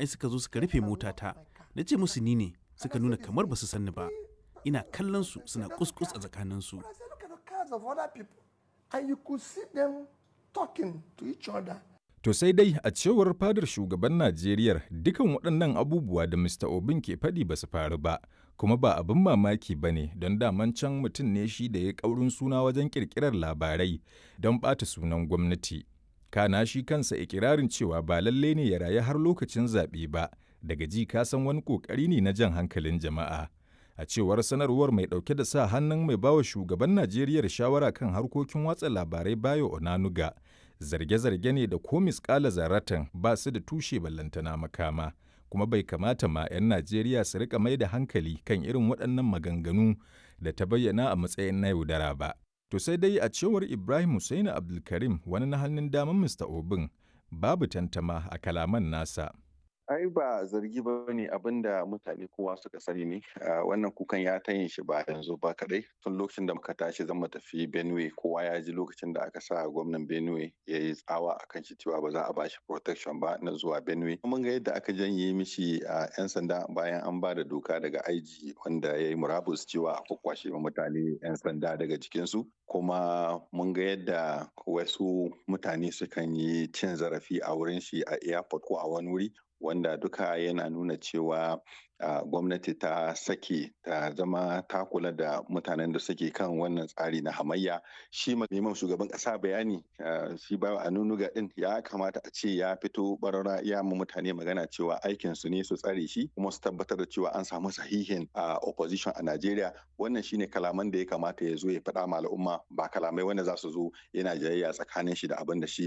jami'ai suka zo suka rufe motata na ce musu ni ne suka nuna kamar ba su sanni ba ina kallon su suna kuskus a tsakaninsu I said, look at the cars of other people. And you could see them talking to each other. To sai dai a cewar fadar shugaban Najeriya dukan waɗannan abubuwa da Mr. Obin ke faɗi ba su faru ba, kuma ba abin mamaki ba ne don daman can mutum ne shi da ya ƙaurin suna wajen ƙirƙirar labarai don ɓata sunan gwamnati. Kana shi kansa ikirarin cewa ba lalle ne ya rayu har lokacin zaɓe ba, daga ji ka san wani ƙoƙari ne na jan hankalin jama'a. A cewar sanarwar mai ɗauke da sa hannun mai bawa shugaban Najeriya shawara kan harkokin watsa labarai Bayo Onanuga, zarge-zarge ne da ko miskala zaratan ba su da tushe ballantana makama kuma bai kamata ma 'yan Najeriya su rika mai da hankali kan irin waɗannan maganganu da ta bayyana a matsayin na yaudara ba. To sai dai a cewar Ibrahim Hussaini Abdulkarim wani na hannun daman Mr. Obin babu tantama a kalaman nasa. ai ba zargi ba ne abin da mutane kowa suka sani ne wannan kukan ya ta yin shi ba yanzu ba kadai tun lokacin da muka tashi zan tafi benue kowa ya ji lokacin da aka sa gwamnan benue ya yi tsawa a kan shi cewa ba za a ba shi protection ba na zuwa benue mun ga yadda aka janye mishi a yan sanda bayan an ba da doka daga aiji wanda ya yi murabus cewa a kwakwashe mutane yan sanda daga jikinsu kuma mun ga yadda wasu mutane sukan yi cin zarafi a wurin shi a airport ko a wani wuri wanda duka yana nuna cewa uh, gwamnati ta sake ta zama ta kula da mutanen da suke kan wannan tsari na hamayya shi neman shugaban kasa bayani uh, shi ba a nunuga din ya kamata a ce ya fito barara ya mu mutane magana cewa aikin su ne su tsare shi kuma su tabbatar da cewa an samu sahihin uh, opposition a Najeriya wannan shine kalaman da ya kamata ya zo ya faɗa ma al'umma ba kalamai wanda za su zo yana jayayya tsakanin shi da abin da shi